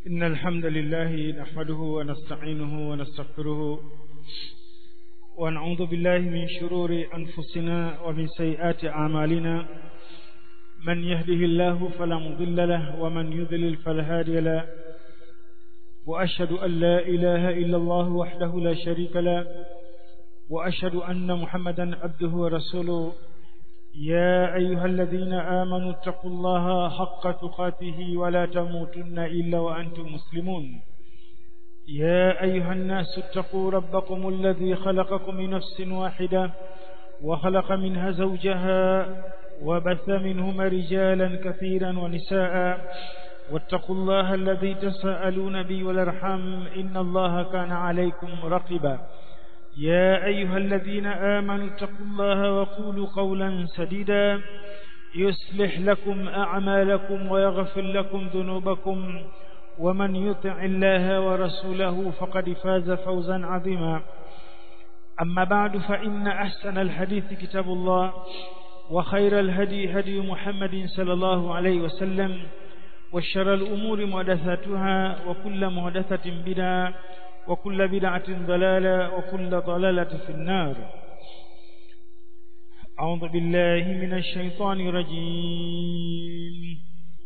إن الحمد لله نحمده ونستعينه ونستغفره ونعوذ بالله من شرور أنفسنا ومن سيئات أعمالنا من يهده الله فلا مضل له ومن يضلل فلا هادي له وأشهد أن لا إله إلا الله وحده لا شريك له وأشهد أن محمدا عبده ورسوله يا أيها الذين آمنوا اتقوا الله حق تقاته ولا تموتن إلا وأنتم مسلمون يا أيها الناس اتقوا ربكم الذي خلقكم من نفس واحدة وخلق منها زوجها وبث منهما رجالا كثيرا ونساء واتقوا الله الذي تساءلون به والارحام إن الله كان عليكم رقبا يا أيها الذين آمنوا اتقوا الله وقولوا قولا سديدا يصلح لكم أعمالكم ويغفر لكم ذنوبكم ومن يطع الله ورسوله فقد فاز فوزا عظيما أما بعد فإن أحسن الحديث كتاب الله وخير الهدي هدي محمد صلى الله عليه وسلم وشر الأمور محدثاتها وكل محدثة بدعة وكل بدعة ضلالة وكل ضلالة في النار أعوذ بالله من الشيطان الرجيم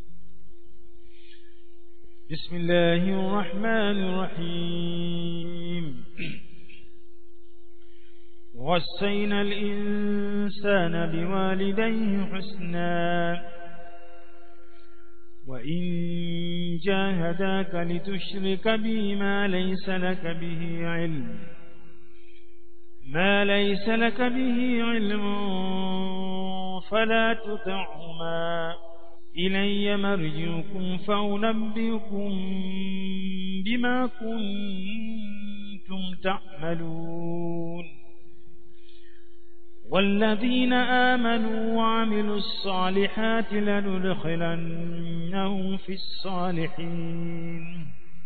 بسم الله الرحمن الرحيم وصينا الإنسان بوالديه حسنا وإن جاهداك لتشرك بي ما ليس لك به علم ما ليس لك به علم فلا تطعهما إلي مرجعكم فأنبئكم بما كنتم تعملون والذين آمنوا وعملوا الصالحات لندخلنهم في الصالحين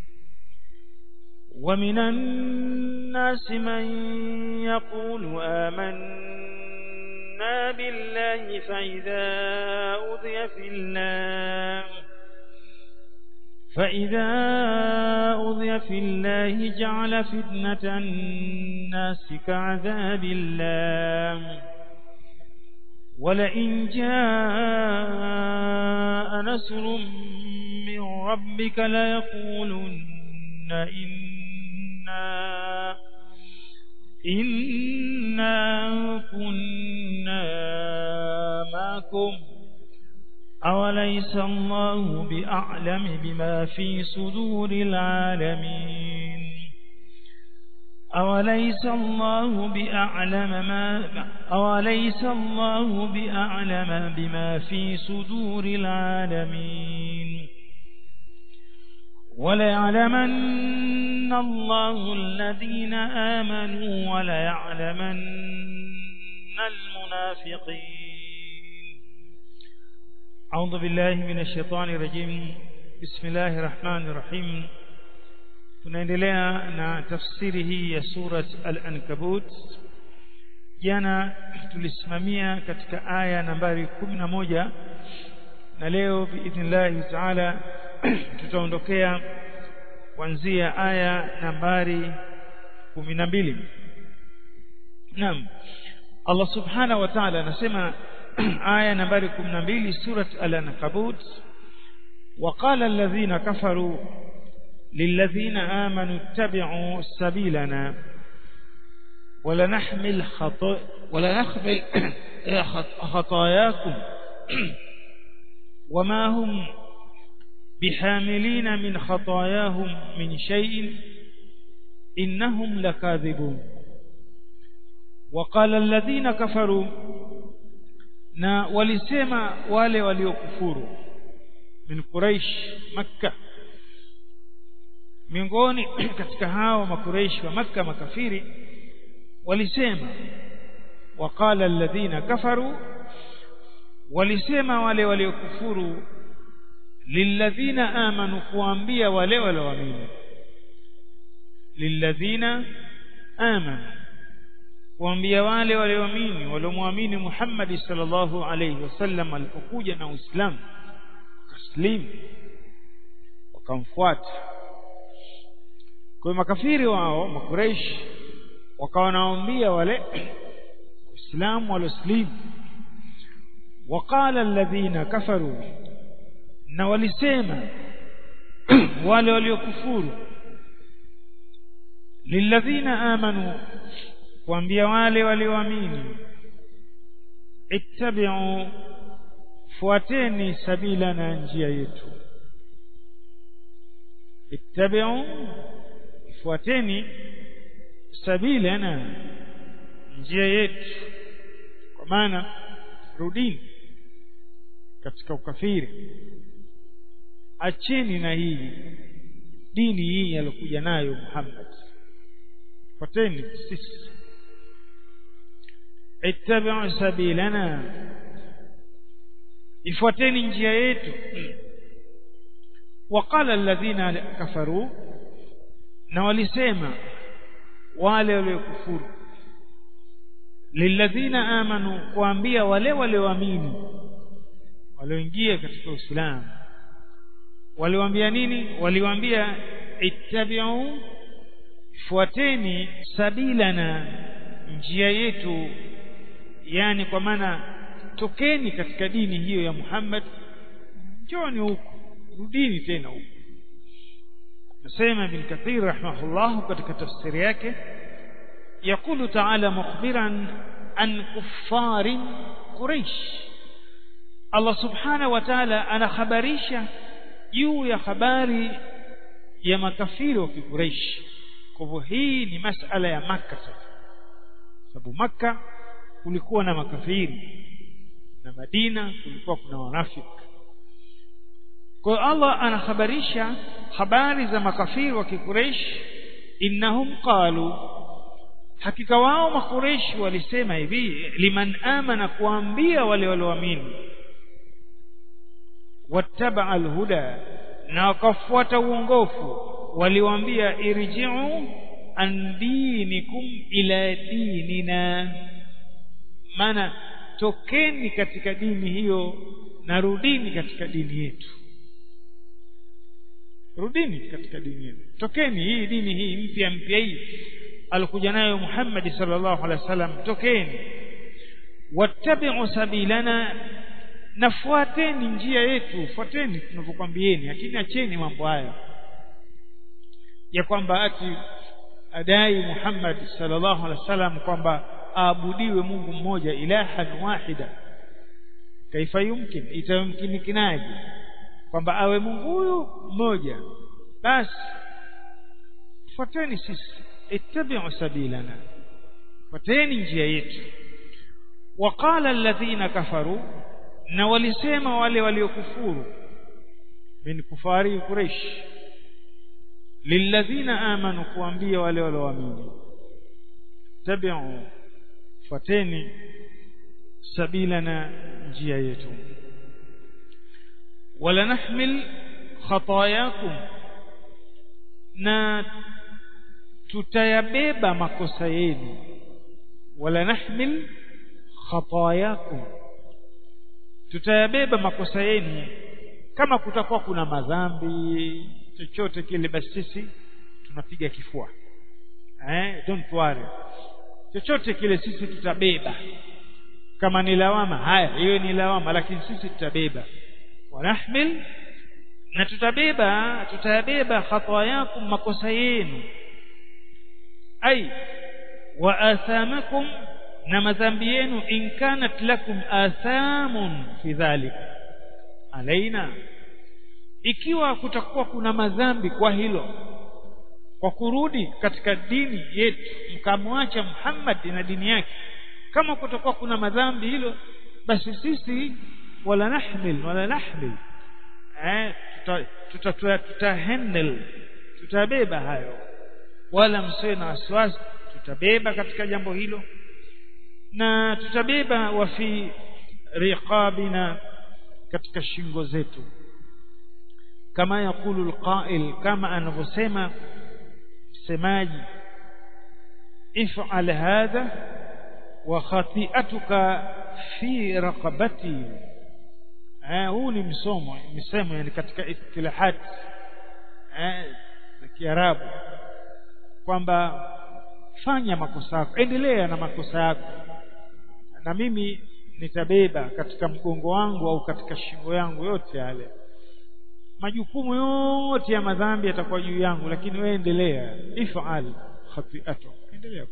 ومن الناس من يقول آمنا بالله فإذا أوذي في الله فإذا أوذي في الله جعل فتنة الناس كعذاب الله ولئن جاء نصر من ربك ليقولن إنا إنا كنا معكم أوليس الله بأعلم بما في صدور العالمين أوليس الله بأعلم ما أوليس الله بأعلم بما في صدور العالمين وليعلمن الله الذين آمنوا وليعلمن المنافقين أعوذ بالله من الشيطان الرجيم بسم الله الرحمن الرحيم tunaendelea na tafsiri hii ya surat al-ankabut jana tulisimamia katika aya nambari kumi na moja na leo biidhnillahi taala tutaondokea kuanzia aya nambari kumi na mbili naam Allah subhanahu wa ta'ala anasema aya nambari 12 surat al-ankabut وقال الذين كفروا للذين آمنوا اتبعوا سبيلنا ولنحمل خطا ولنحمل خطاياكم وما هم بحاملين من خطاياهم من شيء إنهم لكاذبون وقال الذين كفروا na walisema wale waliokufuru min quraish makka miongoni katika hao makuraish wa makka makafiri walisema waqala alladhina kafaru walisema wale waliokufuru lilladhina amanu kuambia wale walioamini lilladhina amanu kuambia wale walioamini waliomwamini Muhammad sallallahu alayhi wasallam alipokuja na Uislamu taslim wakamfuata kwa makafiri wao makureishi wakawa naambia wale waislamu walioslimu waqala alladhina kafaru na walisema wale waliokufuru lilladhina amanu kuambia wale walioamini ittabi'u fuateni sabila na njia yetu ittabi'u fuateni sabila na njia yetu kwa maana rudini katika ukafiri acheni na hii dini hii aliyokuja nayo Muhammad fuateni sisi ittabi'u sabilana ifuateni njia yetu waqala alladhina kafaru na walisema wale waliokufuru lilladhina amanu kuambia wale walioamini walioingia katika Uislamu waliwaambia nini waliwaambia ittabi'u fuateni sabilana njia yetu yani kwa maana tokeni katika dini hiyo ya Muhammad njoni huku rudini tena huku nasema ibn kathir rahimahullah katika tafsiri yake يقول تعالى مخبرا عن كفار قريش الله سبحانه وتعالى أنا خبريشة juu ya habari ya makafiri wa Quraysh. Kwa hivyo hii ni masala ya Makka sasa. Sababu Makka kulikuwa na makafiri na Madina kulikuwa kuna wanafiki. Kwa hiyo Allah anahabarisha habari za makafiri wa Quraysh innahum qalu hakika wao makureshi walisema hivi liman amana kuambia wale walioamini wattabaa alhuda na wakafuata uongofu waliwaambia irji'u an dinikum ila dinina maana tokeni katika dini hiyo na rudini katika dini yetu rudini katika dini yetu tokeni hii dini hii mpya mpya hii alikuja nayo Muhammad sallallahu alaihi wasallam tokeni wattabi'u sabilana nafuateni njia yetu fuateni tunavyokwambieni lakini acheni mambo haya ya kwamba ati adai Muhammad sallallahu alaihi wasallam kwamba aabudiwe Mungu mmoja ilahan wahida kaifa yumkin itamkinikinaje kwamba awe Mungu huyu mmoja basi fuateni sisi ittabi'u sabilana fuateni njia yetu waqala alladhina kafaru na walisema wale waliokufuru min kufari quraish lilladhina amanu kuambia wale walioamini tabi'u fuateni sabilana njia yetu wala nahmil khatayakum na tutayabeba makosa yenu wala nahmil khatayakum tutayabeba makosa yenu kama kutakuwa kuna madhambi chochote kile basi sisi tunapiga kifua eh don't worry chochote kile sisi tutabeba kama ni lawama haya hiyo ni lawama lakini sisi tutabeba wanahmil na tutabeba tutayabeba khatayakum makosa yenu ai wa athamakum na madhambi yenu in kanat lakum athamun fi dhalika alaina ikiwa kutakuwa kuna madhambi kwa hilo kwa kurudi katika dini yetu mkamwacha Muhammad na dini yake kama kutakuwa kuna madhambi hilo basi sisi wala nahmil wala nahmil eh tuta tuta, tuta handle tutabeba hayo wala msiwe na wasiwasi tutabeba katika jambo hilo na tutabeba wa fi riqabina katika shingo zetu kama yakulu alqa'il kama anavyosema msemaji if'al hadha wa khati'atuka fi raqabati eh huu ni msomo msemo yani katika istilahat eh, za Kiarabu kwamba fanya makosa yako endelea na makosa yako na mimi nitabeba katika mgongo wangu au katika shingo yangu yote yale majukumu yote ya madhambi yatakuwa juu yangu lakini wewe endelea ifal khati'atu endelea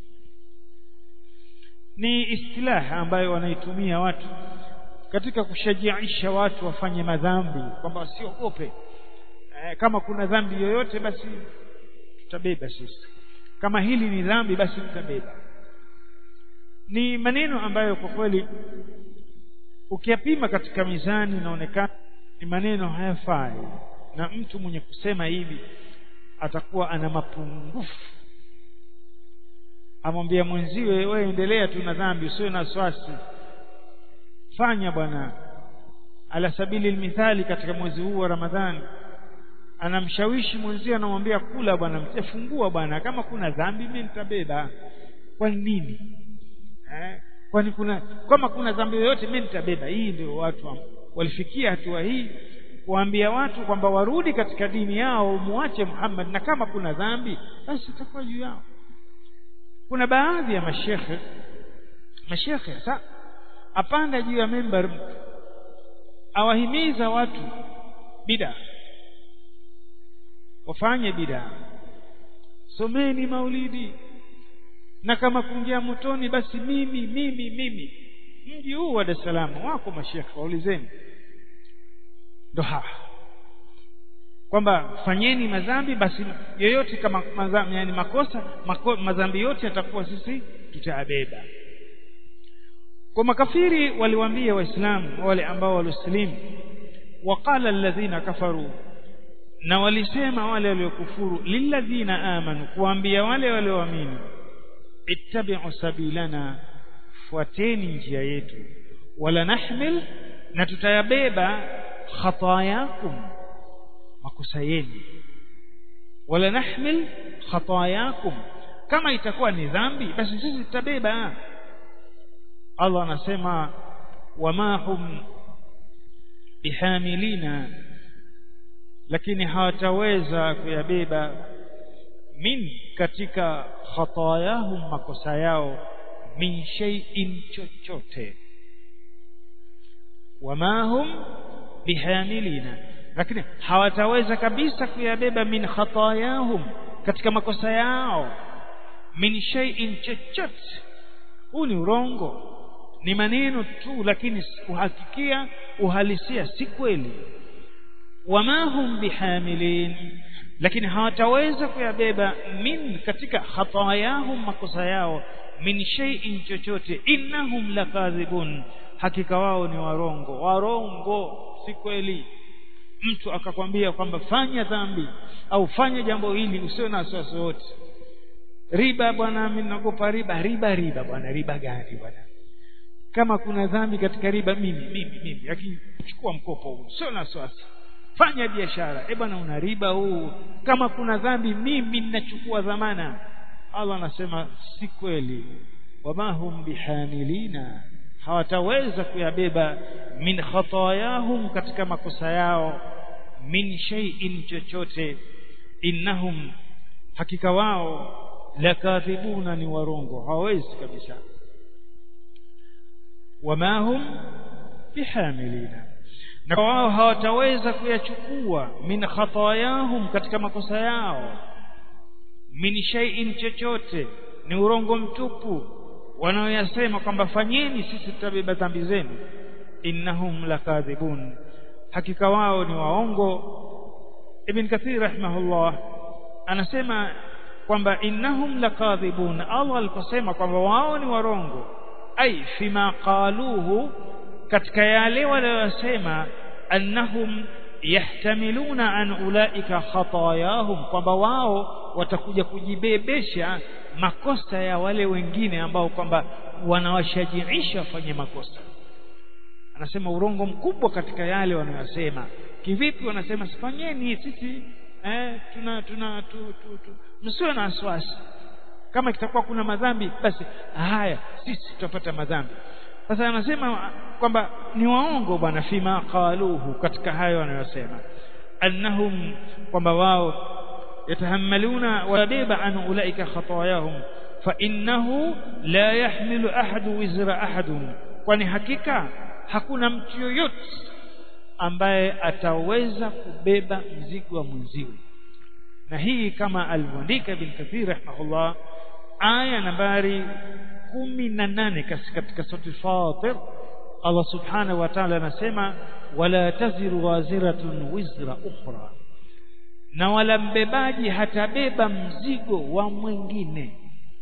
ni istilaha ambayo wanaitumia watu katika kushajiisha watu wafanye madhambi kwamba wasiogope e, kama kuna dhambi yoyote basi tutabeba sisi kama hili ni dhambi basi tutabeba ni maneno ambayo kwa kweli ukiyapima katika mizani inaonekana ni maneno hayafai na mtu mwenye kusema hivi atakuwa ana mapungufu amwambia mwenziwe wewe endelea tu na dhambi usiwe na wasiwasi fanya bwana ala sabili almithali katika mwezi huu wa Ramadhani anamshawishi mwenziwe anamwambia kula bwana mtafungua bwana kama kuna dhambi mimi nitabeba kwa nini eh kwani kuna kama kuna dhambi yoyote mimi nitabeba hii ndio watu walifikia hatua hii kuambia watu kwamba warudi katika dini yao muache Muhammad na kama kuna dhambi basi itakuwa juu yao kuna baadhi ya mashekhe mashekhe sa apanda juu ya member awahimiza watu bida wafanye bida someni maulidi na kama kuingia motoni basi mimi mimi mimi mji huu wa Dar es Salaam wako mashekhe waulizeni ndo hawa kwamba fanyeni madhambi basi yoyote kama madhambi, yani makosa mako, madhambi yote yatakuwa sisi tutayabeba kwa makafiri waliwaambia waislamu wale ambao walisilimu waqala alladhina kafaru na walisema wale waliokufuru lilladhina amanu kuambia wale walioamini ittabi'u sabilana fuateni njia yetu wala nahmil na tutayabeba khatayakum makosa yenu wala nahmil khatayakum kama itakuwa ni dhambi basi sisi tutabeba Allah anasema wama hum bihamilina lakini hawataweza kuyabeba min katika khatayahum makosa yao min shay'in chochote wama hum bihamilina lakini hawataweza kabisa kuyabeba min khatayahum katika makosa yao min shay'in chochote huu ni urongo ni maneno tu lakini kuhakikia uhalisia si kweli wama hum bihamilin lakini hawataweza kuyabeba min katika khatayahum makosa yao min shay'in chochote innahum lakadhibun hakika wao ni warongo warongo si kweli mtu akakwambia kwamba fanya dhambi au fanya jambo hili usiwe na wasiwasi wote riba bwana mimi naogopa riba riba riba bwana riba gani bwana kama kuna dhambi katika riba mimi mimi mimi lakini chukua mkopo huu sio na wasiwasi fanya biashara eh bwana una riba huu kama kuna dhambi mimi ninachukua dhamana Allah anasema si kweli wama hum bihamilina hawataweza kuyabeba min khatayahum katika makosa yao min shay'in chochote innahum hakika wao lakathibuna ni warongo hawawezi kabisa wama hum bihamilina na wao hawataweza kuyachukua min khatayahum katika makosa yao min shay'in chochote ni urongo mtupu wanaoyasema kwamba fanyeni sisi tutabeba dhambi zenu innahum lakadhibun hakika wao ni waongo ibn kathir rahimahullah anasema kwamba innahum lakadhibun Allah aliposema kwamba wao ni warongo ai fima qaluhu katika yale waliyosema annahum yahtamiluna an ulaika khatayahum kwamba wao watakuja kujibebesha makosa ya wale wengine ambao kwamba wanawashajiisha wafanye makosa anasema urongo mkubwa katika yale wanayosema kivipi wanasema sifanyeni sisi eh, tuna tuna tu, tu, tu. msiwe na wasiwasi kama kitakuwa kuna madhambi basi haya sisi tutapata madhambi sasa anasema kwamba ni waongo bwana fima qaluhu katika hayo wanayosema annahum kwamba wao yatahammaluna wabeba an ulaika khatayahum fa innahu la yahmilu ahadu wizra ahadun kwani hakika hakuna mtu yoyote ambaye ataweza kubeba mzigo wa mwenziwe na hii kama alivyoandika bin kathir rahimahullah aya nambari kumi na nane katika sura Fatir Allah subhanahu wa ta'ala anasema wala taziru waziratun wizra ukhra na wala mbebaji hatabeba mzigo wa mwingine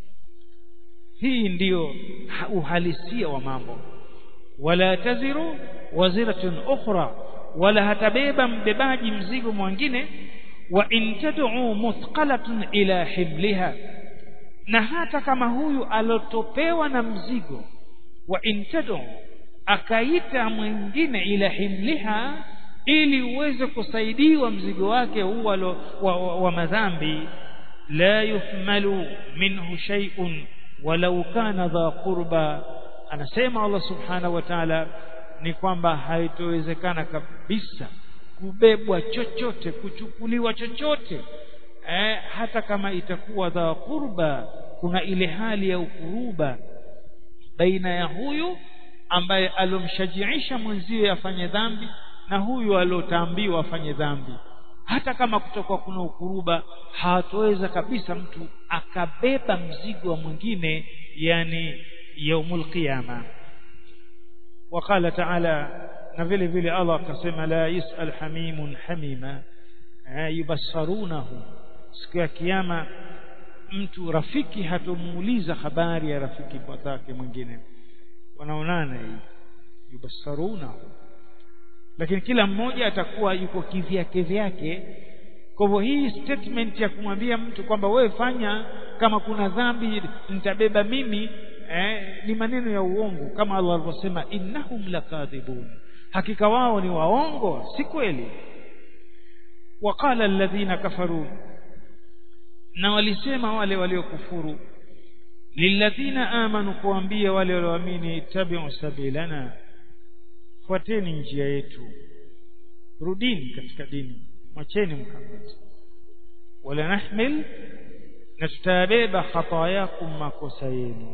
hii ndiyo uhalisia wa mambo wala taziru waziratun ukhra wala hatabeba mbebaji mzigo mwingine wa in tad'u muthqalatun ila himliha na hata kama huyu alotopewa na mzigo wa in tad'u akaita mwingine ila himliha ili uweze kusaidiwa mzigo wake huu wa, wa, wa madhambi la yuhmalu minhu shay'un walau kana dha qurba anasema Allah subhanahu wa ta'ala ni kwamba haitowezekana kabisa kubebwa chochote kuchukuliwa chochote eh, hata kama itakuwa dha qurba kuna ile hali ya ukuruba baina ya huyu ambaye alomshajiisha mwenziwe afanye dhambi na huyu aliotaambiwa afanye dhambi hata kama kutokuwa kuna ukuruba hatoweza kabisa mtu akabeba mzigo wa mwingine yani yaumul qiyama وقال تعالى na vile vile Allah akasema la yusal hamimun hamima yubassarunahu siku ya kiyama mtu rafiki hatomuuliza habari ya rafiki mwenzake mwingine wanaonana hii yubassarunahu lakini kila mmoja atakuwa yuko kivyake vyake kwa hivyo hii statement ya kumwambia mtu kwamba wewe fanya kama kuna dhambi nitabeba mimi eh, ni maneno ya uongo kama Allah alivyosema innahum lakadhibun hakika wao ni waongo si kweli waqala alladhina kafaru na walisema wale waliokufuru lilladhina amanu kuambia wale walioamini ittabi'u sabilana fuateni njia yetu rudini katika dini mwacheni Muhammad wala nahmil na tutabeba khatayakum makosa yenu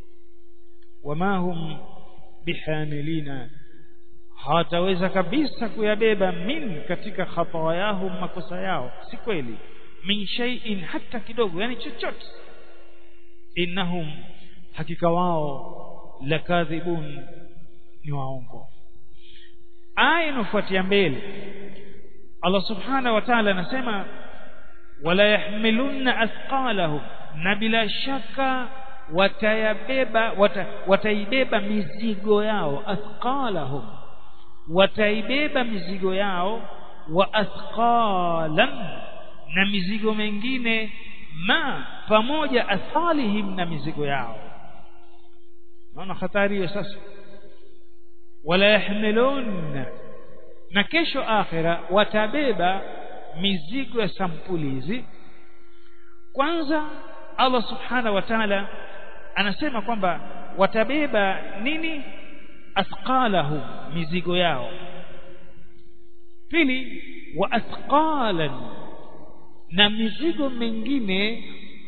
wama hum bihamilina hawataweza kabisa kuyabeba min katika khatayahum makosa yao si kweli min shay'in hata kidogo yani chochote innahum hakika wao lakadhibun ni waongo aya inafuatia mbele Allah subhanahu wa ta'ala anasema wala yahmilunna athqalahum na bila shaka watayabeba wata, wataibeba mizigo yao athqalahum wataibeba mizigo yao wa athqalan na mizigo mengine ma pamoja athalihim na mizigo yao naona hatari hiyo sasa wala yahmilun na kesho akhira watabeba mizigo ya sampuli hizi kwanza Allah subhanahu wa ta'ala anasema kwamba watabeba nini athqalahu mizigo yao pili wa athqalan na mizigo mengine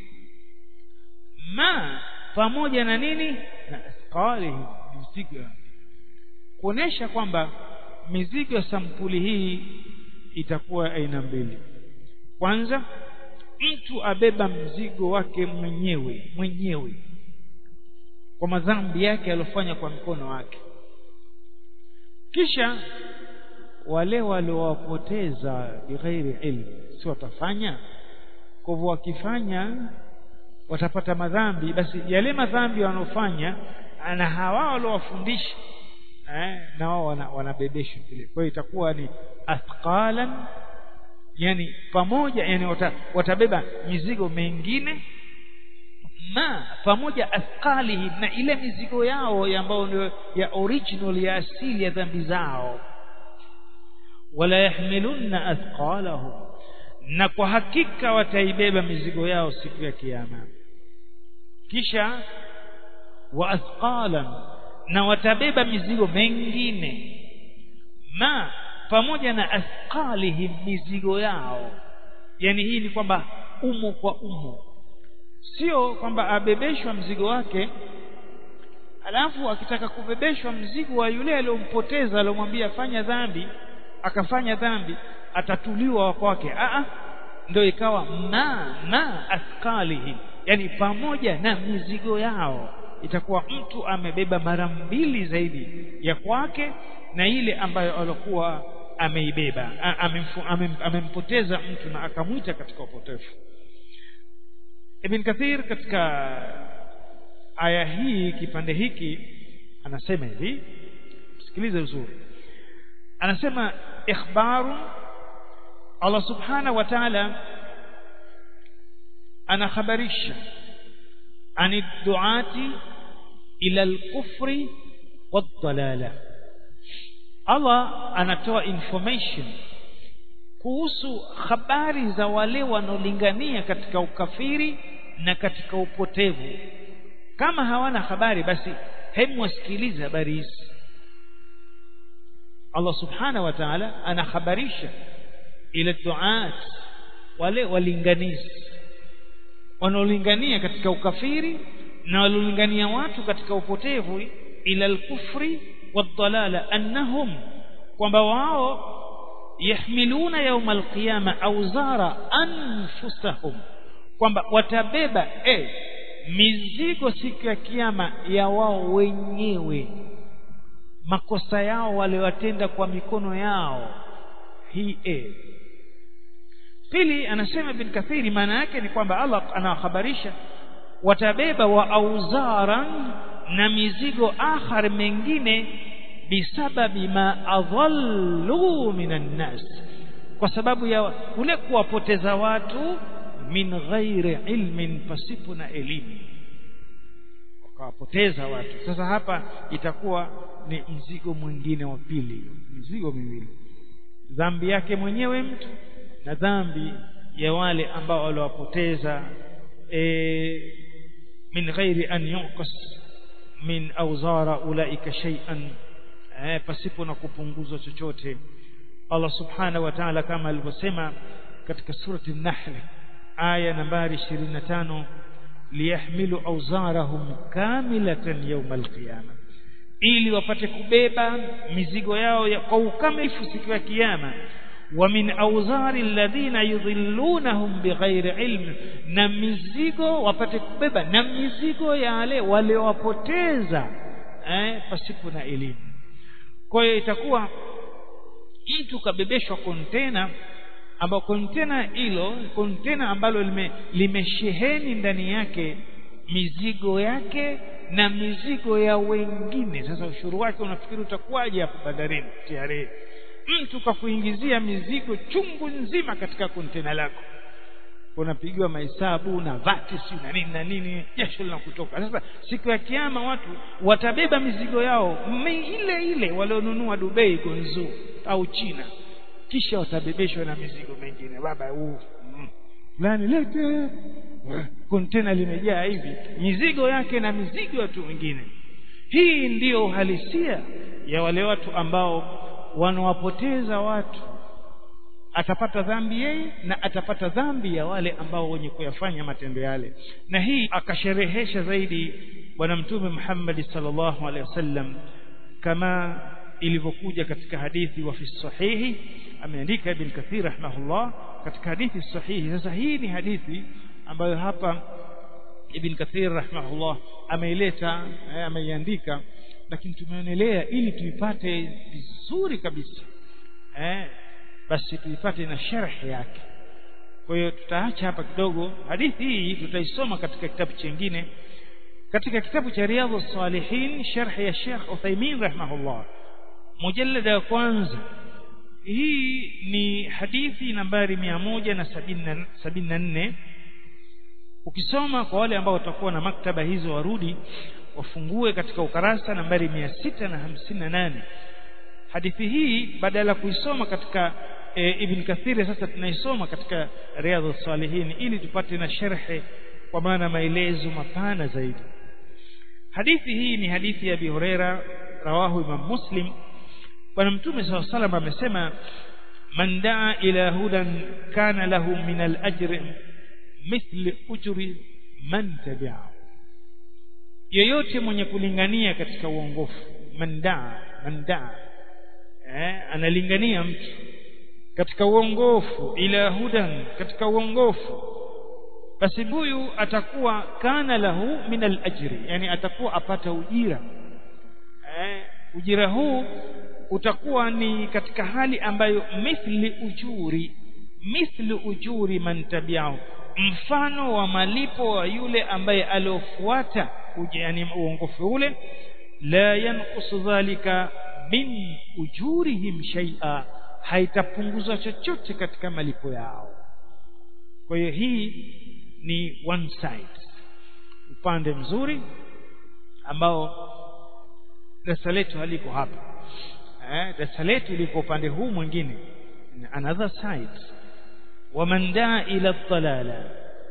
ma pamoja na nini na athqalihi mizigo kuonesha kwamba mizigo ya sampuli hii itakuwa aina mbili kwanza mtu abeba mzigo wake mwenyewe mwenyewe kwa madhambi yake aliyofanya kwa mkono wake kisha wale waliowapoteza bighairi ilmu si watafanya kwa hivyo wakifanya watapata madhambi basi yale madhambi wanaofanya na hawa waliowafundisha eh, na wao wanabebeshwa vile kwa hiyo itakuwa ni athqalan yani pamoja yani wata, watabeba mizigo mengine ma pamoja athqalihi na ile mizigo yao ambayo ndio ya original ya asili ya dhambi zao wala yahmilunna athqalahum na kwa hakika wataibeba mizigo yao siku ya kiyama kisha wa athqalan na watabeba mizigo mengine ma pamoja na athqalihim mizigo yao yani hii ni kwamba umo kwa umo sio kwamba abebeshwa mzigo wake alafu akitaka kubebeshwa mzigo wa yule aliyompoteza aliyomwambia fanya dhambi akafanya dhambi atatuliwa kwake a ndio ikawa ma ma athqalihim yani pamoja na mizigo yao itakuwa mtu amebeba mara mbili zaidi ya kwake na ile ambayo alikuwa ameibeba amempoteza mtu na akamwita katika upotefu Ibn Kathir katika aya hii kipande hiki anasema hivi sikilize uzuri anasema ikhbaru Allah subhanahu wa ta'ala anakhabarisha ani duati ila al-kufri wad-dalala Allah anatoa information kuhusu habari za wale wanaolingania katika ukafiri na katika upotevu kama hawana habari basi hemu wasikilize habari hizi Allah subhanahu wa ta'ala anahabarisha ila duat wale walinganizi wanaolingania katika ukafiri na wanaolingania watu katika upotevu ila al-kufri wad-dalala annahum kwamba wao yahmiluna yawm al-qiyama awzara anfusahum kwamba watabeba eh mizigo siku ya kiyama ya wao wenyewe makosa yao waliwatenda kwa mikono yao hii eh pili anasema bin kathiri maana yake ni kwamba Allah anawahabarisha watabeba wa auzaran na mizigo akhar mengine bisababi ma adhallu minan nas kwa sababu ya kule kuwapoteza watu min ghairi ilmin pasipo na elimu wakawapoteza watu sasa hapa itakuwa ni mzigo mwingine wa pili mzigo miwili dhambi yake mwenyewe mtu na dhambi ya wale ambao waliwapoteza e, min ghairi an yunqas min awzara ulaika shay'an e, pasipo na kupunguzwa chochote Allah subhanahu wa ta'ala kama alivyosema katika surati an-nahl aya nambari 25 liyahmilu awzarahum kamilatan yawm al-qiyamah ili wapate kubeba mizigo yao ya kwa ukamilifu siku ya kiyama wa min awzari alladhina yudhillunahum bighairi ilm na mizigo wapate kubeba na mizigo ya wale waliowapoteza eh pasipo na elimu kwa hiyo itakuwa mtu kabebeshwa kontena ambao kontena hilo kontena ambalo lime, limesheheni ndani yake mizigo yake na mizigo ya wengine sasa ushuru wake unafikiri utakuwaje hapo bandarini TRA mtu kakuingizia mizigo chungu nzima katika kontena lako unapigiwa mahesabu na vati si na nini na nini jasho linakutoka sasa siku ya kiyama watu watabeba mizigo yao ile ile walionunua Dubai Gonzu au China kisha watabebeshwa na mizigo mengine baba huu fulani lete kontena limejaa hivi mizigo yake na mizigo ya watu wengine hii ndiyo uhalisia ya wale watu ambao wanawapoteza watu atapata dhambi yeye na atapata dhambi ya wale ambao wenye kuyafanya matendo yale na hii akasherehesha zaidi bwana mtume Muhammad sallallahu alaihi wasallam kama ilivyokuja katika hadithi wa fi sahihi ameandika ibn kathir rahimahullah katika hadithi sahihi sasa hii ni hadithi ambayo hapa ibn kathir rahimahullah ameileta ameiandika lakini tumeonelea ili tuipate vizuri kabisa eh basi tuipate na sharhi yake kwa hiyo tutaacha hapa kidogo hadithi hii tutaisoma katika kitabu chingine katika kitabu cha riyadhus salihin sharhi ya Sheikh Uthaymeen rahimahullah mujallada ya kwanza hii ni hadithi nambari 174 ukisoma kwa wale ambao watakuwa na maktaba hizo warudi wafungue katika ukarasa nambari 658 hadithi hii badala kuisoma katika e, Ibn Kathir sasa tunaisoma katika Riyadhus Salihin ili tupate na sharhe kwa maana maelezo mapana zaidi hadithi hii ni hadithi ya Abi Huraira rawahu Imam Muslim bwana mtume SAW amesema man daa ila hudan kana lahu min al-ajri mithli ujri man tabi'ahu yeyote mwenye kulingania katika uongofu man daa man daa eh, analingania mtu katika uongofu ila hudan katika uongofu basi huyu atakuwa kana lahu min al-ajri yani atakuwa apata ujira eh, ujira huu utakuwa ni katika hali ambayo mithli ujuri mithli ujuri man tabi'ahu mfano wa malipo wa yule ambaye aliofuata yani uongofu ule la yanqusu dhalika min ujurihim shay'a haitapunguza chochote katika malipo yao kwa hiyo hii ni one side upande mzuri ambao darasa letu haliko hapa eh darasa letu liko upande huu mwingine another side waman daa ila dhalala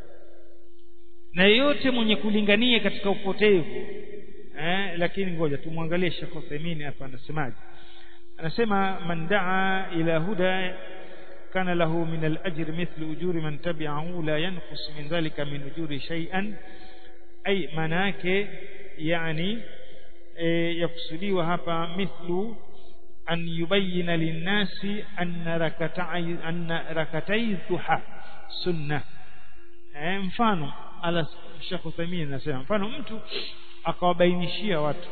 na yeyote mwenye kulingania katika upotevu eh lakini ngoja tumwangalie Sheikh Uthaymeen hapa anasemaje anasema man daa ila huda kana lahu min al-ajr mithlu ujuri man tabi'ahu la yanqus min dhalika min ujuri shay'an ay manake yani e, yakusudiwa hapa mithlu an yubayyana linnasi anna rakatai anna rakatai duha sunna eh, mfano ala Sheikh Uthaymeen anasema mfano mtu akawabainishia watu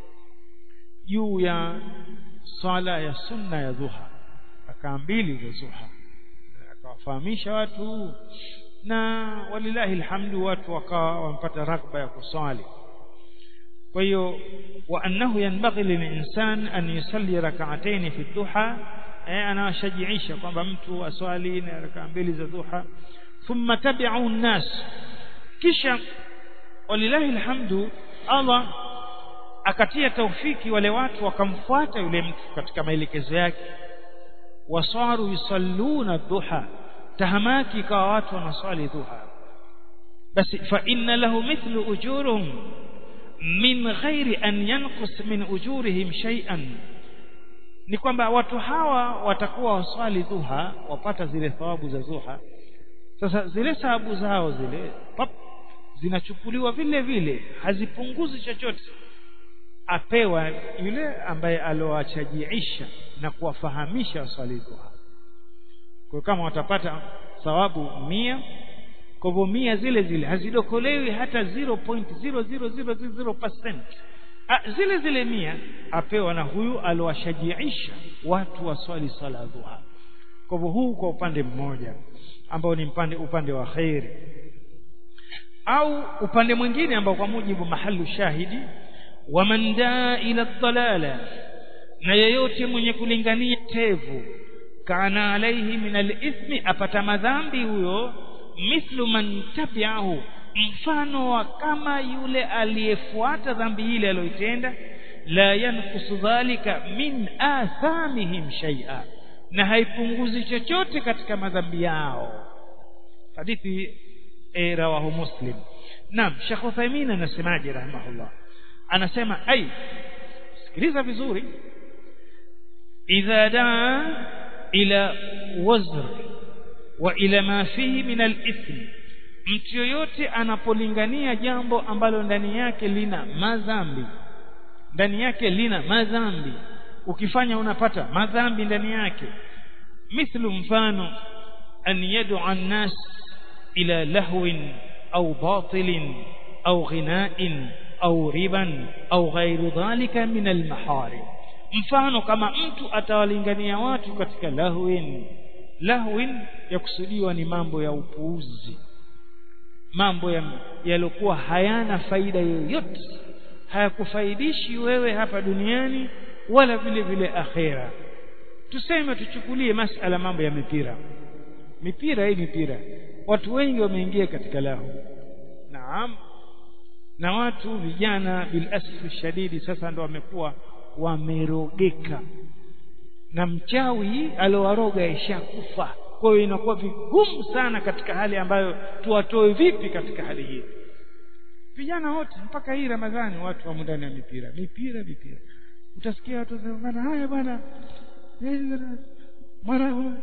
juu ya swala ya sunna ya dhuha rakaa mbili za dhuha akawafahamisha watu na walilahi alhamdu watu wakawa wampata rakba ya kuswali kwa hiyo wa annahu yanbaghi lilinsan an yusalli rak'atayn fi dhuha eh, anawashajiisha kwamba mtu aswali na rakaa mbili za dhuha thumma tabi'u an-nas kisha walilahi alhamdu Allah akatia taufiki wale watu wakamfuata yule mtu katika maelekezo yake wasaru yusalluna dhuha tahamaki ikawa watu wanaswali dhuha basi fa inna lahu mithlu ujuruhum min ghairi an yanqus min ujurihim shay'an ni kwamba watu hawa watakuwa waswali dhuha wapata zile thawabu za dhuha sasa zile thawabu zao zile pap zinachukuliwa vile vile hazipunguzi chochote apewa yule ambaye alowachajiisha na kuwafahamisha waswali dhuha kwa kama watapata thawabu mia kwa hivyo mia zile zile hazidokolewi hata 0.0000% zile zile mia apewa na huyu alowashajiisha watu waswali swala dhuha kwa hivyo huu kwa upande mmoja ambao ni upande upande wa khairi au upande mwingine ambao kwa mujibu mahalu shahidi waman daa ila dhalala na yeyote mwenye kulingania tevu kana alaihi min alithmi apata madhambi huyo mithlu man tabi'ahu mfano wa kama yule aliyefuata dhambi ile aliyoitenda la yankusu dhalika min athamihim shay'a na haipunguzi chochote katika madhambi yao hadithi e, rawahu muslim naam Sheikh Uthaymeen anasemaje rahimahullah anasema ai sikiliza vizuri idha daa ila wazr wa ila ma fihi min al-ithm mtu yoyote anapolingania jambo ambalo ndani yake lina madhambi ndani yake lina madhambi ukifanya unapata madhambi ndani yake mithlu mfano an yad'a an-nas ila lahwin au batilin au ghina'in au riban au ghairu dhalika min al-maharim mfano kama mtu atawalingania watu katika lahwin lahwin yakusudiwa ni mambo ya upuuzi mambo yaliokuwa hayana faida yoyote hayakufaidishi wewe hapa duniani wala vile vile akhera tuseme tuchukulie masala mambo ya mipira mipira hii mipira watu wengi wameingia katika lahu naam na watu vijana bil asfi shadidi sasa ndo wamekuwa wamerogeka na mchawi aliowaroga ishakufa kwa hiyo inakuwa vigumu sana katika hali ambayo tuwatoe vipi katika hali hii vijana wote mpaka hii ramadhani watu wamo ndani ya mipira mipira mipira utasikia watu wanasema haya bwana mwana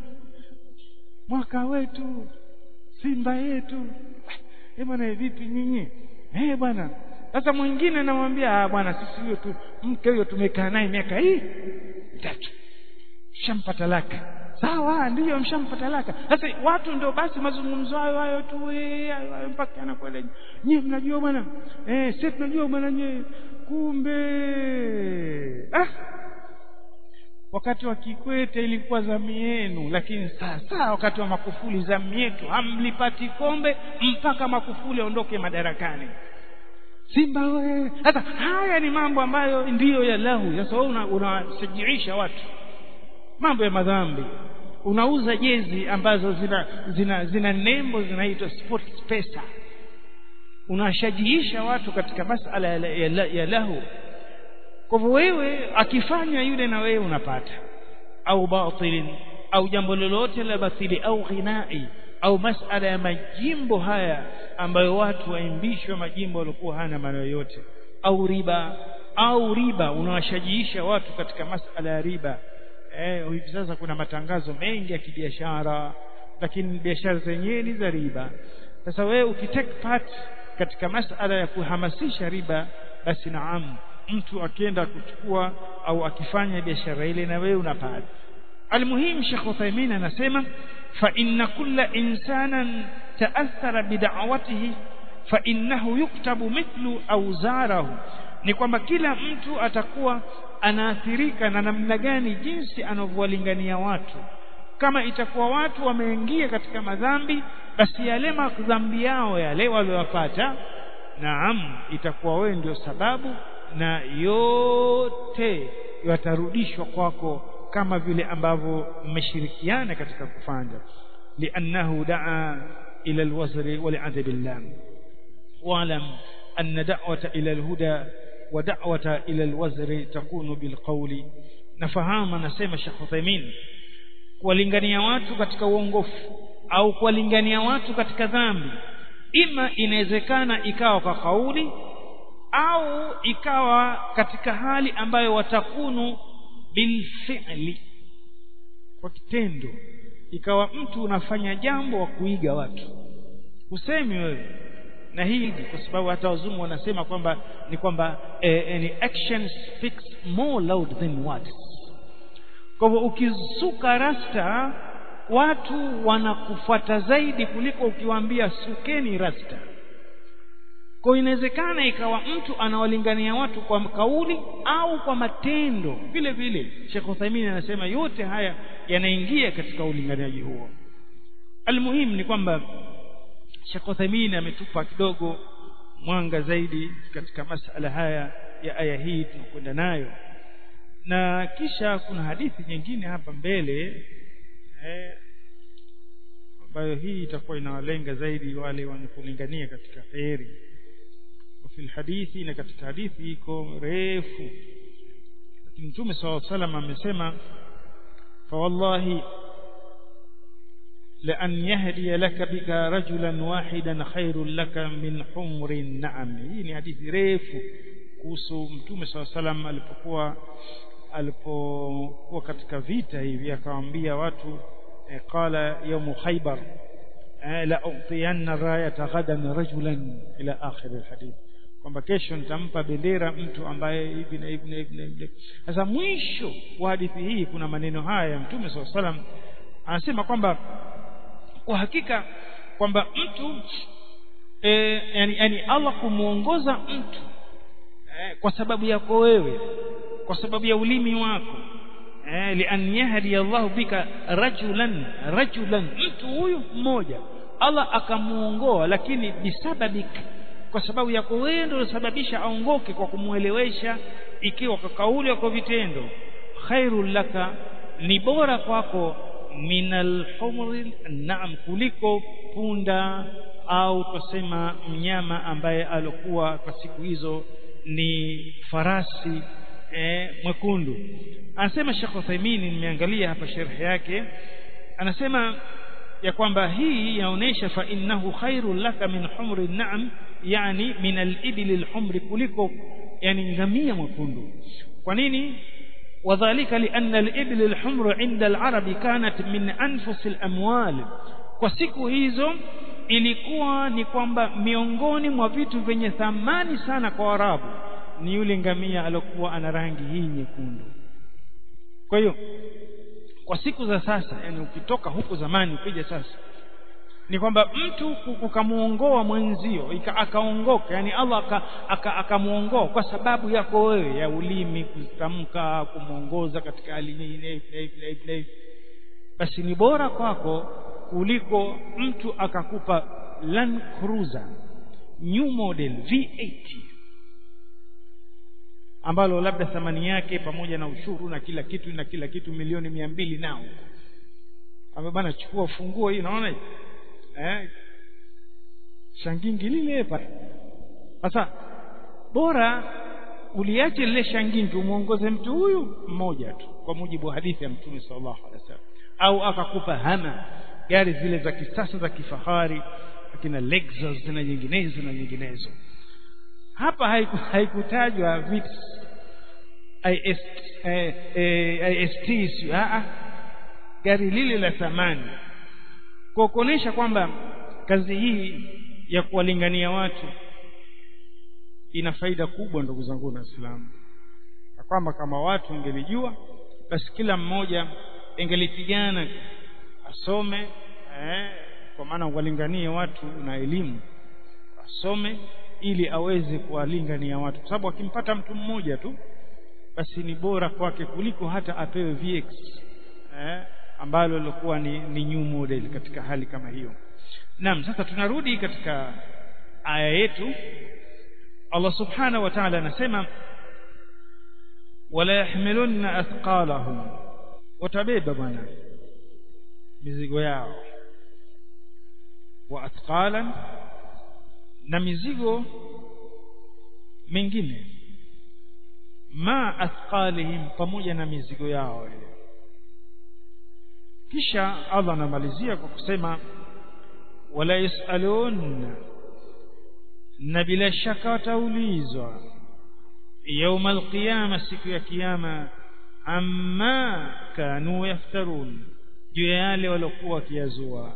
mwaka wetu simba yetu eh bwana vipi nyinyi eh bwana sasa mwingine namwambia ah bwana sisi huyo tu mke huyo tumekaa naye miaka hii mitatu shampa talaka sawa ndiyo mshampa talaka sasa watu ndio basi mazungumzo hayo hayo tu hayo mpaka anakwenda nyie mnajua bwana eh sisi tunajua bwana nyie kumbe ah wakati wa Kikwete ilikuwa zamu yenu, lakini sasa wakati wa Makufuli zamu yetu, hamlipati kombe mpaka Makufuli aondoke madarakani. Simba we! Sasa haya ni mambo ambayo ndiyo ya lahu. Sasa wewe unasajiisha una watu mambo ya madhambi, unauza jezi ambazo zina zina, zina nembo zinaitwa sports pesa, unashajiisha watu katika masala ya, ya, ya lahu kwa hivyo wewe akifanya yule na wewe unapata au batilin au jambo lolote la batili au ghinai au masala ya majimbo haya ambayo watu waimbishwa majimbo waliokuwa hana maana yoyote au riba au riba unawashajiisha watu katika masala ya riba eh hivi sasa kuna matangazo mengi ya kibiashara lakini biashara zenyewe ni za riba sasa wewe ukitake part katika masala ya kuhamasisha riba basi naam mtu akienda kuchukua au akifanya biashara ile na wewe unapata almuhim Sheikh Uthaymeen anasema fa inna kulla insanan ta'athara bid'awatihi fa innahu yuktabu mithlu awzarahu ni kwamba kila mtu atakuwa anaathirika na namna gani jinsi anavyowalingania watu kama itakuwa watu wameingia katika madhambi basi yale madhambi yao yale waliyopata naam itakuwa wewe ndio sababu na yote yatarudishwa kwako kama vile ambavyo mmeshirikiana katika kufanya liannahu daa ila alwazri wa li'adabillah wa'lam anna da'wata ila alhuda wa da'wata ila alwazri takunu bilqawli nafahamu anasema Sheikh Uthaymeen kuwalingania watu katika uongofu au kuwalingania watu katika dhambi ima inawezekana ikawa kwa kauli au ikawa katika hali ambayo watakunu bilfi'li kwa kitendo ikawa mtu unafanya jambo wa kuiga watu usemi wewe na hii kwa sababu hata wazungu wanasema kwamba ni kwamba eh, eh, ni actions speak more loud than words kwa hivyo ukisuka rasta watu wanakufuata zaidi kuliko ukiwaambia sukeni rasta kwa inawezekana ikawa mtu anawalingania watu kwa kauli au kwa matendo vile vile Sheikh Uthaymeen anasema yote haya yanaingia katika ulinganiaji huo almuhimu ni kwamba Sheikh Uthaymeen ametupa kidogo mwanga zaidi katika masala haya ya aya hii tunakwenda nayo na kisha kuna hadithi nyingine hapa mbele eh, ambayo hii itakuwa inawalenga zaidi wale wenye kulingania katika kheri في الحديث na katika hadithi iko refu lakini mtume SAW salam amesema fa wallahi la an yahdi laka bika rajulan wahidan khairul laka min humrin na'am hii ni hadithi refu kuhusu mtume SAW salam alipokuwa alipokuwa katika vita hivi akawaambia watu eh, qala yawm khaybar la utiyanna rayata ghadan rajulan ila akhir alhadith kwamba kesho nitampa bendera mtu ambaye hivi na hivi na hivi na hivi sasa mwisho wa hadithi hii kuna maneno haya ya mtume swalla salam anasema kwamba kwa hakika kwamba mtu e, yani, yani Allah kumuongoza mtu e, kwa sababu yako wewe kwa sababu ya ulimi wako eh, lian yahdi Allah bika rajulan rajulan mtu huyu mmoja Allah akamuongoa lakini bisababika kwa sababu yako wewe ndio ulisababisha aongoke kwa kumuelewesha ikiwa kwa kauli kwa vitendo khairul laka ni bora kwako minal humri naam kuliko punda au tusema mnyama ambaye alikuwa kwa siku hizo ni farasi eh, mwekundu anasema Sheikh Uthaymeen nimeangalia hapa sharh yake anasema ya kwamba hii yaonesha fa innahu khairul laka min humri na'am yani min al-ibli al-humri kuliko yani ngamia mwekundu kwa nini وذلك لأن الإبل الحمر عند العرب كانت من أنفس الأموال kwa siku hizo ilikuwa ni kwamba miongoni mwa vitu vyenye thamani sana kwa Arabu ni yule ngamia aliyokuwa ana rangi hii nyekundu kwa hiyo kwa siku za sasa yani ukitoka huko zamani ukija sasa ni kwamba mtu ukamuongoa mwenzio akaongoka yani Allah akamuongoa aka, aka kwa sababu yako wewe ya ulimi kutamka kumuongoza katika hali nyingine basi ni bora kwako kuliko mtu akakupa Land Cruiser new model V8 ambalo labda thamani yake pamoja na ushuru na kila kitu na kila kitu milioni mia mbili nao ame bana chukua funguo hii naona eh shangingi lile pale sasa bora uliache lile shangingi umuongoze mtu huyu mmoja tu kwa mujibu wa hadithi ya mtume sallallahu alaihi wasallam au akakupa hama gari zile za kisasa za kifahari akina Lexus na nyinginezo na nyinginezo hapa haikutajwa haiku VIX IS, eh, eh, IST a gari lile la thamani kwa kuonesha kwamba kazi hii ya kuwalingania watu ina faida kubwa ndugu zangu na Waislamu na kwamba kama watu wangelijua basi kila mmoja engelipigana asome eh, kwa maana walinganie watu na elimu asome ili aweze kuwalingania watu kwa sababu akimpata mtu mmoja tu basi ni bora kwake kuliko hata apewe VX eh, ambalo lilikuwa ni, ni new model katika hali kama hiyo naam sasa tunarudi katika aya yetu Allah subhanahu wa ta'ala anasema wala yahmilunna athqalahum watabeba bwana mizigo yao wa athqalan na mizigo mingine ma athqalihim pamoja na mizigo yao ile kisha Allah anamalizia kwa kusema wala yasalun na bila shaka wataulizwa يوم القيامة siku ya kiyama amma kanu yaftarun juu ya yale waliokuwa wakiyazua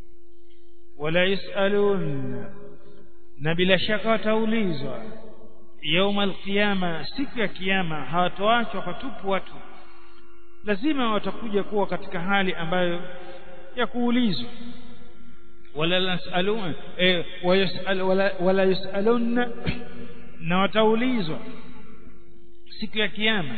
wala yasalun na bila shaka wataulizwa يوم القيامة siku ya kiyama hawatoachwa patupu watu lazima watakuja kuwa katika hali ambayo ya kuulizwa wala yasalun eh, wala, wala yasalun na wataulizwa siku ya kiyama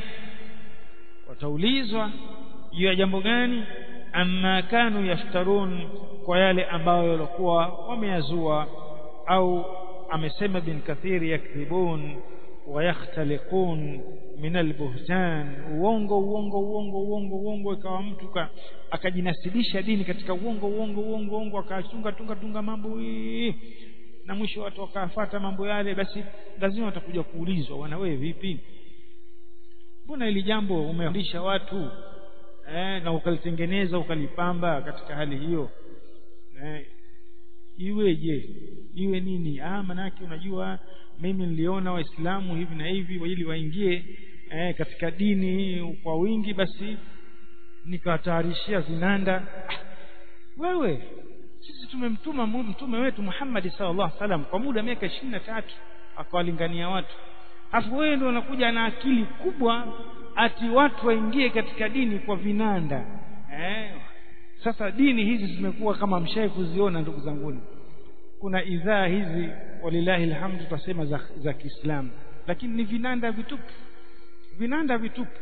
wataulizwa juu ya jambo gani amma kanu yaftarun kwa yale ambayo walikuwa wameyazua au amesema bin kathiri yakdhibun wayakhtaliqun min albuhtan uongo uongo uongo uongo uongo ikawa mtu akajinasibisha dini katika uongo uongo uongo uongo akachunga tunga tunga mambo hii na mwisho watu wakafuata mambo yale basi lazima watakuja kuulizwa wana wewe vipi mbona ili jambo umefundisha watu eh, na ukalitengeneza ukalipamba katika hali hiyo eh, iweje iwe nini ah manake unajua mimi niliona waislamu hivi na hivi ili waingie eh, katika dini kwa wingi basi nikawatayarishia zinanda ah, wewe sisi tumemtuma mtume wetu Muhammad sallallahu alaihi wasallam kwa muda miaka tatu akawalingania watu afu wewe ndio unakuja na akili kubwa ati watu waingie katika dini kwa vinanda eh sasa dini hizi zimekuwa kama mshai kuziona ndugu zanguni kuna idhaa hizi walilahi alhamdu tutasema za, za Kiislamu lakini ni vinanda vitupu vinanda vitupu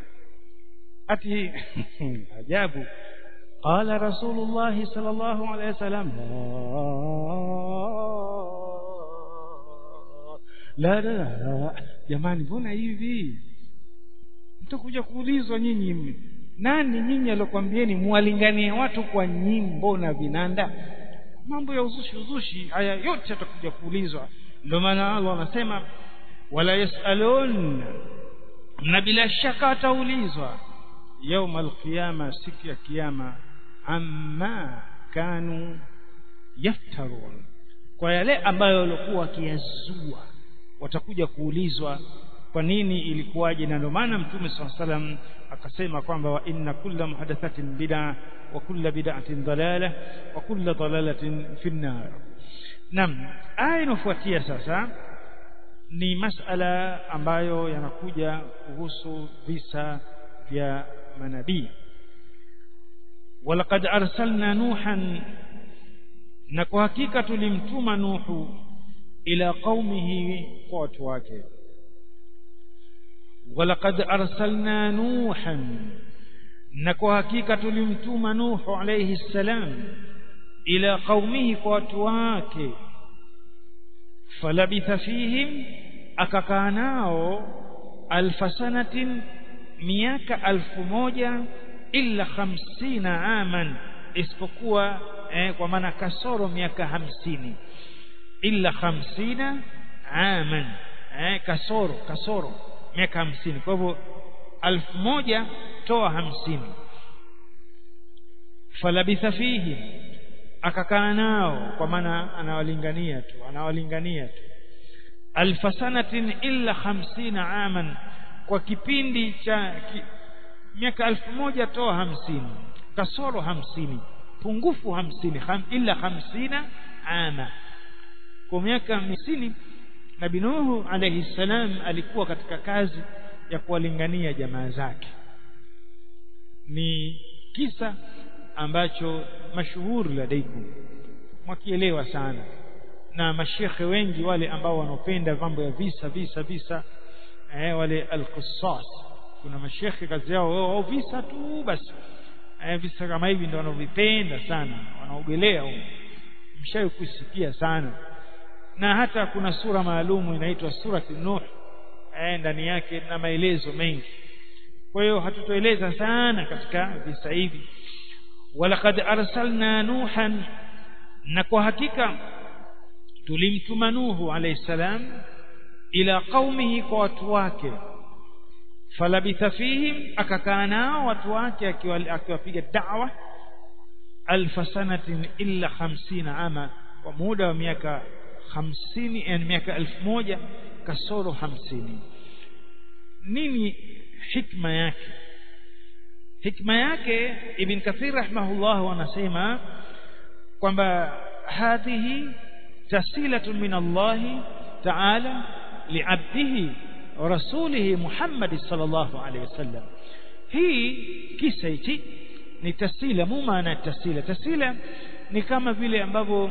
ati ajabu قال رسول الله صلى الله عليه وسلم la la la jamani mbona hivi mtakuja kuulizwa nyinyi nani nyinyi alokuambieni muwalinganie watu kwa nyimbo na vinanda mambo ya uzushi uzushi haya yote yatakuja kuulizwa ndio maana Allah anasema wala yasalun na bila shaka ataulizwa يوم القيامة siku ya kiyama amma kanu yaftarun kwa yale ambayo walikuwa wakiyazua watakuja kuulizwa kwa nini ilikuwaje na ndio maana mtume swalla salam akasema kwamba wa inna kulla muhadathatin bid'a wa kulla bid'atin dalala wa kulla dalalatin fi nar nam aya inofuatia sasa ni masala ambayo yanakuja kuhusu visa vya manabii walaqad arsalna nuhan na kwa hakika tulimtuma nuhu ila qaumihi kwa watu wake walaqad arsalna nuhan na kwa hakika tulimtuma nuhu alayhi salam ila qaumihi kwa watu wake falabitha fihim akakaa nao alfa sanatin miaka alfu moja illa hamsina aman isipokuwa eh, kwa maana kasoro miaka hamsini illa hamsina aman eh, kasoro kasoro miaka hamsini kwa hivyo alfu moja toa hamsini falabitha fihi akakaa nao kwa maana anawalingania tu anawalingania tu alfa sanatin illa hamsina aman kwa kipindi cha ki, miaka alfu moja toa hamsini kasoro hamsini pungufu hamsini ham, illa hamsina ama kwa miaka hamsini nabi nuhu alayhi salam alikuwa katika kazi ya kuwalingania jamaa zake ni kisa ambacho mashuhuri ladaikum mwakielewa sana na mashekhe wengi wale ambao wanaopenda mambo ya visa visa visa eh, wale alqissas kuna mashekhe kazi yao wao visa tu basi eh, visa kama hivi ndio wanaovipenda sana wanaogelea huko mshawahi kusikia sana na hata kuna sura maalumu inaitwa surati nuh eh, ndani yake na maelezo mengi kwa hiyo hatutoeleza sana katika visa hivi walaqad arsalna nuhan na kwa hakika tulimtuma nuhu alayhi salam ila qaumihi kwa watu wake falabitha fihim akakaa nao watu wake akiwapiga da'wa alfa sanatin illa 50 ama kwa muda wa miaka 50 yani miaka 1000 kasoro 50 nini hikma yake hikma yake ibn kathir rahimahullah wanasema kwamba hadhihi tasilatun min Allah ta'ala li'abdihi wa rasulihi Muhammad sallallahu alayhi wasallam hii kisa hichi ni tasila mu maana tasila tasila ni kama vile ambavyo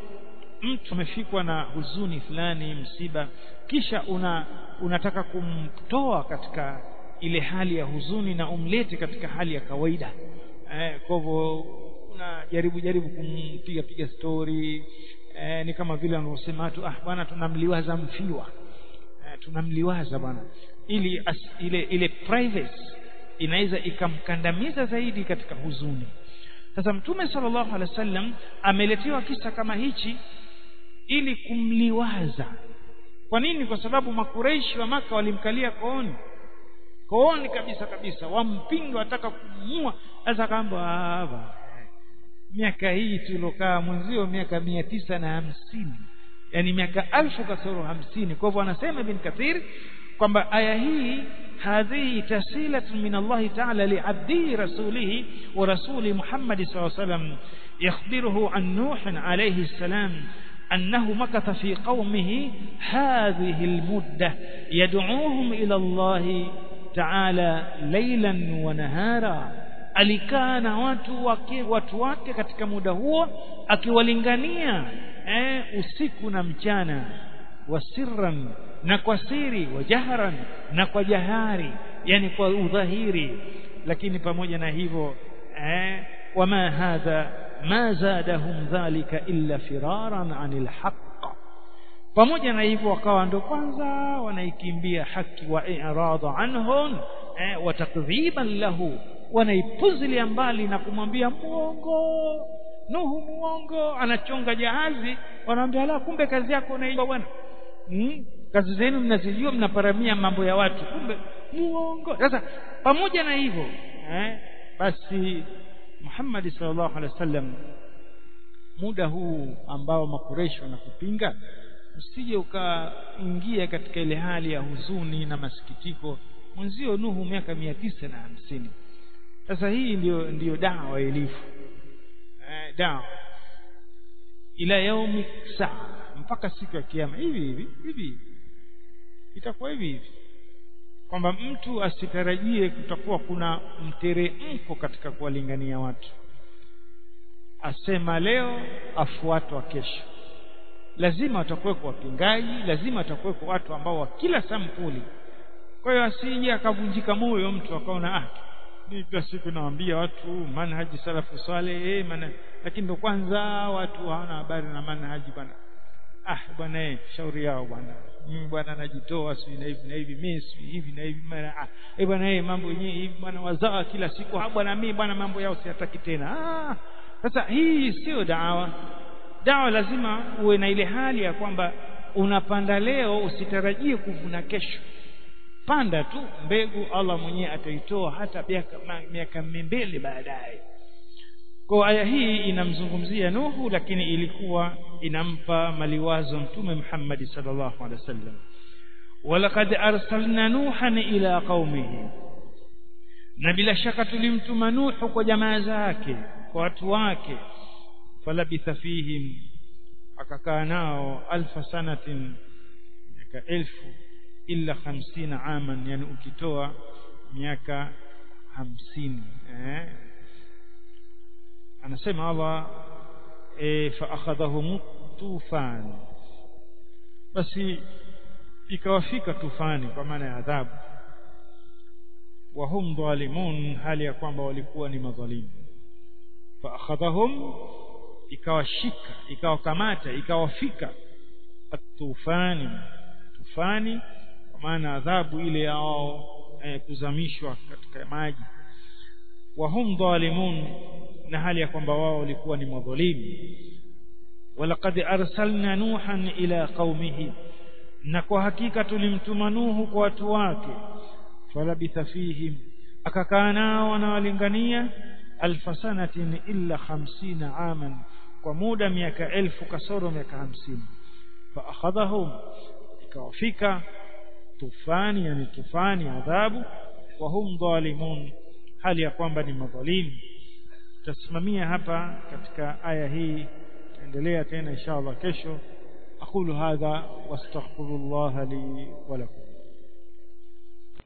mtu amefikwa na huzuni fulani msiba kisha una unataka kumtoa katika ile hali ya huzuni na umlete katika hali ya kawaida eh, kwa hivyo unajaribu jaribu kumpiga piga story eh, ni kama vile wanaosema watu ah bwana tunamliwaza mfiwa eh, tunamliwaza bwana ili as, ile ile privacy inaweza ikamkandamiza zaidi katika huzuni sasa mtume sallallahu alaihi wasallam ameletewa kisa kama hichi ili kumliwaza kwa nini kwa sababu makureishi wa maka walimkalia kooni kooni kabisa kabisa wampinga wataka kumua sasa kamba hapa miaka hii tulokaa mwenzio miaka mia tisa na hamsini yani miaka alfu kasoro hamsini kwa hivyo anasema ibn kathir kwamba aya hii hadhihi tasilatun min Allah ta'ala li'abdihi rasulihi wa rasuli Muhammad sallallahu alayhi wasallam yakhbiruhu an Nuh alayhi salam أنه مكث في قومه هذه المدة يدعوهم إلى الله تعالى ليلا ونهارا alikaa na watu wake watu wake katika muda huo akiwalingania eh, usiku na mchana wasirran na kwa siri wajahran na kwa jahari yani kwa udhahiri lakini pamoja na hivyo eh, wama hadha ma zadahum dhalika illa firaran anil haqq pamoja na hivyo wakawa ndo kwanza wanaikimbia haki wa i'rada anhum eh, wa takdhiban lahu wanaipuzilia mbali na kumwambia muongo Nuhu muongo anachonga jahazi wanamwambia la kumbe kazi yako unaijua bwana hmm? kazi zenu mnazijua mnaparamia mambo ya watu kumbe muongo sasa pamoja na hivyo eh, basi Muhammad sallallahu alaihi wasallam muda huu ambao makureshi wanakupinga usije ukaingia katika ile hali ya huzuni na masikitiko mwenzio Nuhu miaka mia tisa na hamsini sasa hii ndiyo ndiyo dawa ilivyo eh, dawa ila yaumi saa mpaka siku ya kiyama hivi hivi hivi itakuwa hivi hivi kwamba mtu asitarajie kutakuwa kuna mteremko katika kuwalingania watu asema leo afuatwa kesho lazima watakuweko wapingaji lazima watakuweko watu ambao wa kila sampuli kwa hiyo asije akavunjika moyo mtu akaona ah mimi kila siku nawaambia watu manhaji salafu swale eh maana lakini ndo kwanza watu hawana habari na manhaji bwana ah bwana eh shauri yao bwana mimi bwana najitoa si na hivi na hivi mimi si hivi na hivi mara ah eh bwana eh mambo yenyewe hivi bwana wazaa kila siku ah bwana mimi bwana mambo yao siyataki tena ah sasa hii sio dawa dawa lazima uwe na ile hali ya kwamba unapanda leo usitarajie kuvuna kesho panda tu mbegu Allah mwenyewe ataitoa hata miaka mbele baadaye kwa aya hii inamzungumzia Nuhu lakini ilikuwa inampa maliwazo mtume Muhammad sallallahu alaihi wasallam walaqad arsalna nuhan ila qaumihi na bila shaka tulimtuma Nuhu kwa jamaa zake kwa watu wake falabitha fihim akakaa nao alfa sanatin miaka elfu illa hamsina aman yani ukitoa miaka hamsini eh? anasema Allah e, fa akhadhahum tufan basi ikawafika tufani kwa maana ya adhabu wa hum dhalimun hali ya kwamba walikuwa ni madhalimu fa akhadhahum ikawashika ikawakamata ikawafika atufani tufani kwa maana adhabu ile yao eh, kuzamishwa katika maji wa hum dhalimun na hali ya kwamba wao walikuwa ni madhalimu walaqad arsalna nuhan ila qaumihi na kwa hakika tulimtuma nuhu kwa watu wake falabitha fihim akakaa nao wanawalingania alfa sanatin illa hamsina aman kwa muda miaka elfu kasoro miaka hamsini fa akhadhahum ikawafika tufani yani tufani adhabu wa hum dhalimun hali ya kwamba ni madhalimu tutasimamia hapa katika aya hii endelea tena inshallah kesho aqulu hadha wastaghfirullah li wa lakum